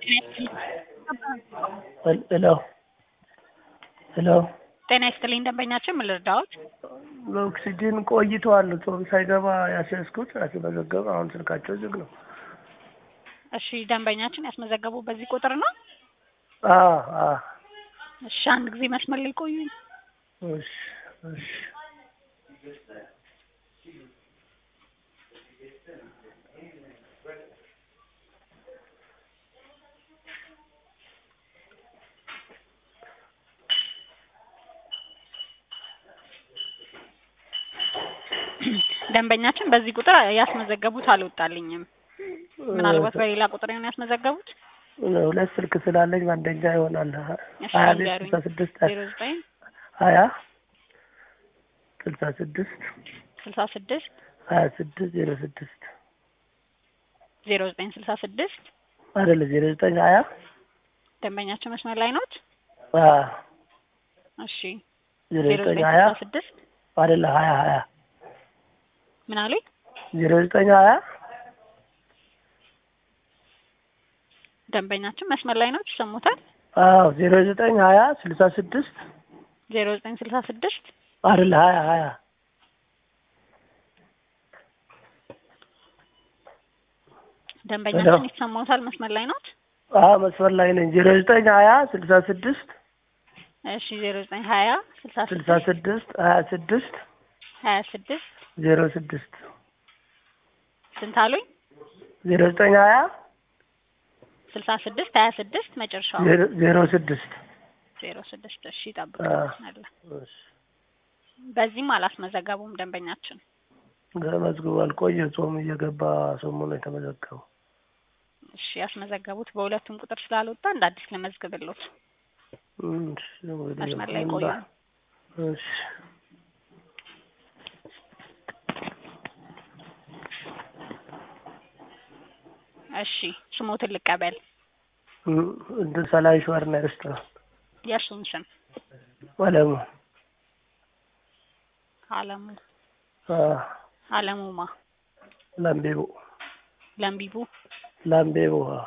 ሄሎ ሄሎ ጤና ይስጥልኝ ደንበኛችን ምን ልርዳዎት? በኦክሲጅን ቆይተዋል። ጾም ሳይገባ ያስያዝኩት ያስመዘገበ አሁን ስልካቸው ዝግ ነው። እሺ ደንበኛችን ያስመዘገቡ በዚህ ቁጥር ነው? አ አ እሺ አንድ ጊዜ መስመር ላይ ቆዩኝ። እሺ እሺ ደንበኛችን በዚህ ቁጥር ያስመዘገቡት አልወጣልኝም። ምናልባት በሌላ ቁጥር ይሆን ያስመዘገቡት? ሁለት ስልክ ስላለኝ በአንደኛ ይሆናል። እሺ ሀያ ቤት ንገሩኝ። ስልሳ ስድስት ዜሮ ዘጠኝ ሀያ ስልሳ ስድስት ስልሳ ስድስት ሀያ ስድስት ዜሮ ስድስት ዜሮ ዘጠኝ ስልሳ ስድስት አይደለ ዜሮ ዘጠኝ ሀያ ደንበኛችን መስመር ላይ ኖት? አ እሺ ዜሮ ዜሮ ዘጠኝ ዘጠኝ ሀያ ስልሳ ስድስት አይደለ ሀያ ሀያ ምን አሉኝ? ዜሮ ዘጠኝ ሀያ ደንበኛችን መስመር ላይ ኖት? ይሰሙታል? አዎ ዜሮ ዘጠኝ ሀያ ስልሳ ስድስት ዜሮ ዘጠኝ ስልሳ ስድስት አይደለ ሀያ ሀያ ደንበኛችን ይሰማዎታል? መስመር ላይ ኖት? አዎ መስመር ላይ ነኝ። ዜሮ ዘጠኝ ሀያ ስልሳ ስድስት እሺ ዜሮ ዘጠኝ ሀያ ስልሳ ስልሳ ስድስት ስድስት ሀያ ስድስት ሀያ ስድስት ዜሮ ስድስት ስንት አሉኝ? ዜሮ ዘጠኝ ሀያ ስልሳ ስድስት ሀያ ስድስት መጨረሻው ዜሮ- ዜሮ ስድስት ዜሮ ስድስት እሺ አ ይጠብቃል። እሺ በዚህም አላስመዘገቡም ደንበኛችን። ተመዝግቧል። ቆየ ጾም እየገባ ሰሞኑ የተመዘገበው እሺ ያስመዘገቡት በሁለቱም ቁጥር ስላልወጣ እንደ አዲስ ለመዝግብሎት እሺ፣ እንግዲህ መስመር ላይ ምን ቆዩ። ባ- እሺ እሺ ስሞትን ልቀበል። እም፣ እንትን ሰላይ ሸዋርና ሬስቶራንት የእርሱን ስም አለሙ አለሙ አ አለሙማ ላምቤቦ ለምቢቡ። ላምቤቦ አ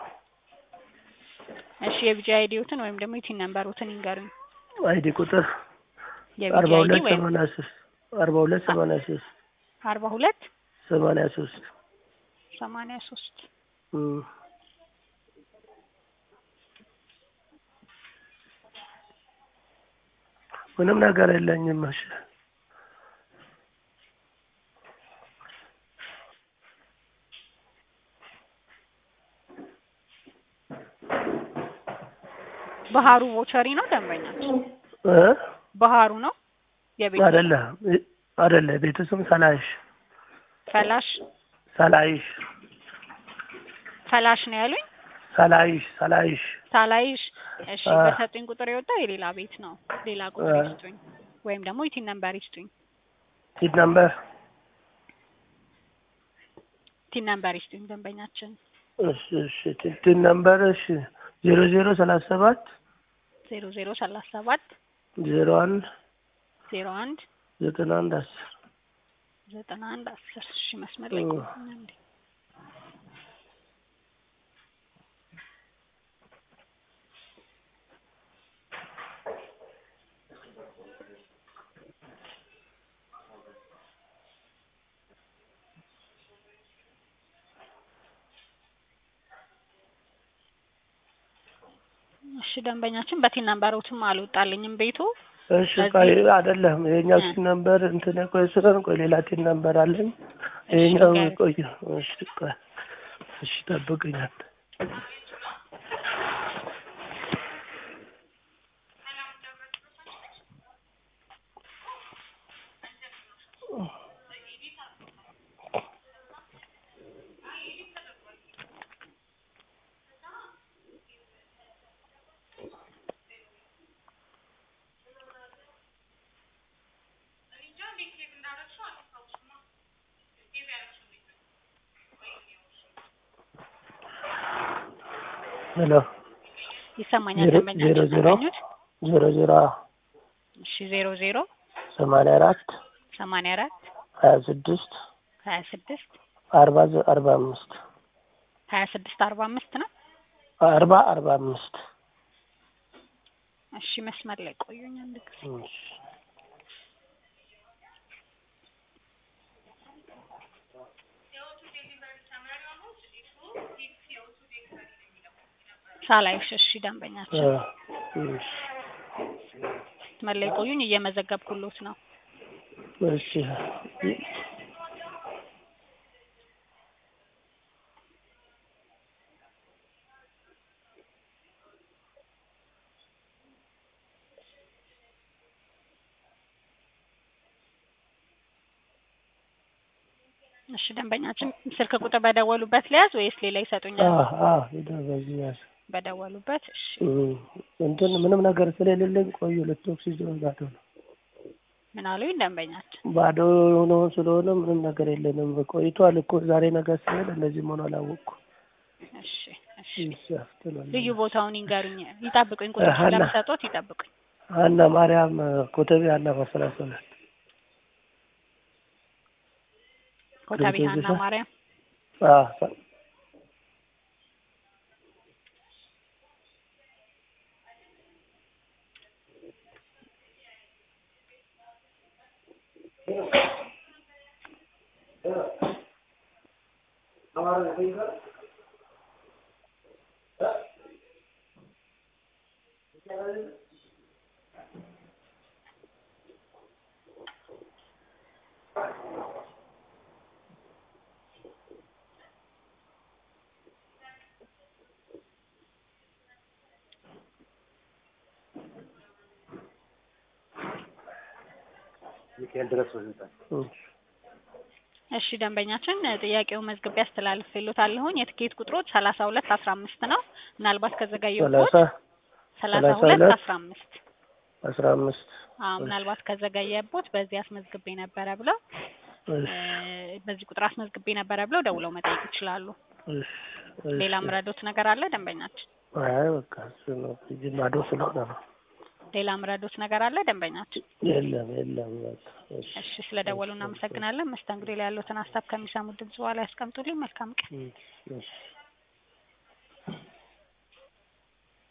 እሺ የቢጂ አይዲዎትን ወይም ደግሞ የቲን ነምበሮትን ይንገሩኝ። አይዲ ቁጥር የቢጂ አርባ አይዲ ሁለት ወይም ሰማንያ ሶስት አርባ ሁለት ሰማንያ ሶስት አርባ ሁለት ሰማንያ ሶስት ሰማንያ ሶስት እም፣ ምንም ነገር የለኝም። እሺ ባህሩ ቮቸሪ ነው ደንበኛችን። እ ባህሩ ነው የቤት አይደለ አይደለ ቤቱ ስም ሰላይሽ ፈላሽ ሰላይሽ ፈላሽ ነው ያሉኝ። ሰላይሽ ሰላይሽ ሳላይሽ እሺ አ በሰጡኝ ቁጥር የወጣ የሌላ ቤት ነው። ሌላ ቁጥር አ ይስጡኝ ወይም ደግሞ የቲን ነምበር ይስጡኝ። ቲድ ነምበር ቲን ነምበር ይስጡኝ ደንበኛችን እሺ እሺ ቲድ ነምበር እሺ ዜሮ ዜሮ ሰላሳ ሰባት ዜሮ ዜሮ ሰላሳ ሰባት ዜሮ አንድ ዜሮ አንድ ዘጠና አንድ አስር ዘጠና አንድ አስር እሺ መስመር ላይ እ ቆዩኝ አንዴ። እሺ ደንበኛችን በቲን ነምበሮትም አልወጣልኝም ቤቱ እሺ ስለዚህ ቆይ አይደለም ይሄኛው እ ቲን ነምበር እንትን ቆይ ስለሆነ ቆይ ሌላ ቲን ነምበር አለኝ እሺ ይሄኛው ንገሩኝ። ቆይ እሺ ቆይ እሺ ጠብቅኝ አንተ ሄሎ ይሰማኛል ዜሮ ዜሮ ደንበኛችን ዜሮ ያገኙት ዜሮ ዜሮ እሺ ዜሮ ዜሮ ሰማንያ አራት ሰማንያ አራት ሀያ ስድስት ሀያ ስድስት አርባ ዘ- አርባ አምስት ሀያ ስድስት አርባ አምስት ነው አርባ አርባ አምስት እሺ መስመር ላይ ቆዩኝ አንድ ጊዜ እሺ ሳላይሽ እሺ ደንበኛችን አ፣ እሺ መስመር ላይ ቆዩኝ እየመዘገብኩሎት ነው እሺ እሺ ደንበኛችን ስልክ ቁጥር በደወሉበት ሊያዝ ወይስ ሌላ አ ይሰጡኛል አ ሄደ በዚህ ያዝ በደወሉበት እሺ እም፣ እንትን ምንም ነገር ስለሌለኝ ቆዩ ሁለት ኦክሲጅን ባዶ ነው ምን አሉኝ ደንበኛችን ባዶ ሆኖ ስለሆነ ምንም ነገር የለንም ቆይቷል እኮ ዛሬ ነገር ስሄድ እንደዚህ መሆኑ አላወቅኩም እሺ እሺ እሺ አፍጥነው ልዩ ቦታውን ይንገሩኝ ይጠብቁኝ ቁጥር ሀና። ስለምሰጦት ይጠብቁኝ ሀና ማርያም ኮተቤ ሀና ማሰላሰላት ኮተቤ ልዩ ሀና ቦታ? ማርያም አ ሚካኤል ድረስ ወስደታል። እሺ እሺ ደንበኛችን ጥያቄውን መዝግቤ አስተላልፌልዎታለሁኝ የትኬት ቁጥሮች ሰላሳ ሁለት አስራ አምስት ነው ምናልባት ከዘገየሁት ሰላሳ ሰላሳ ሰላሳ ሁለት ሁለት አስራ አምስት አስራ አምስት አዎ ምናልባት ከዘገየቦት በዚህ አስመዝግቤ ነበረ ብለው እሺ እ፣ በዚህ ቁጥር አስመዝግቤ ነበረ ብለው ደውለው መጠየቅ ይችላሉ እሺ እሺ። ሌላ ምረዶት ነገር አለ ደንበኛችን አይ በቃ እሱ ነው እጅ ባዶ ስለሆነ ነው ሌላ ምረዶት ነገር አለ ደንበኛችን የለም የለም በቃ እሺ እሺ ስለደወሉ እናመሰግናለን መስተንግዶ ላይ ያሉትን ሀሳብ ከሚሰሙት ድምጽ በኋላ ያስቀምጡልኝ መልካም ቀን እሺ እሺ